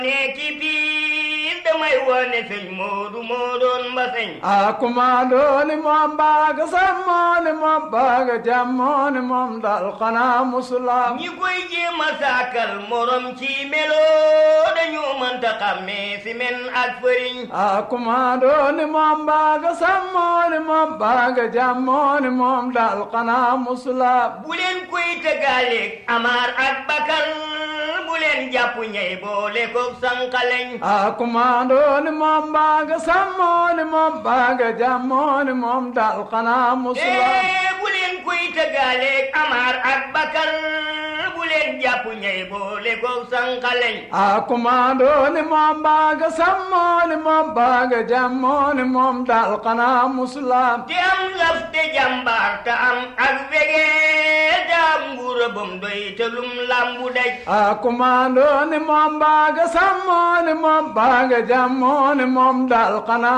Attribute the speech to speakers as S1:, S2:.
S1: ne ci biir damay wone sëñ Moodu moo doon mbaseñ
S2: a kumaandooni moom baaga sammooni moom baaga jammooni moom dal xanaa musulaam
S1: ñi koy jéem a saakal morom ci melo dañu mënta xàmmee si men ak fëriñ
S2: a kumaandooni moom baaga sammooni moom baaga jammooni moom dal xanaa musulaam
S1: bu leen koy tëggaaleeg amaar ak bakar bu leen jàpp ñey boole ko sànqaleñ
S2: a kumaandooni moom baaga sammooni moom baaga jammooni moom dal xanaa musulaam
S1: ee bu leen koy tëggaaleeg amaar ak bakar bu leen jàpp ñey boole ko sànqaleñ
S2: a kumaandooni moom baaga sammooni moom baaga jammooni moom dal xanaa musulaam
S1: te am laf te jàmbaar te am ak wegee te am nguura bam doy te lum lambu daj
S2: a kumaandooni moom baaga sammooni moom baaga jammooni moom dal xanaa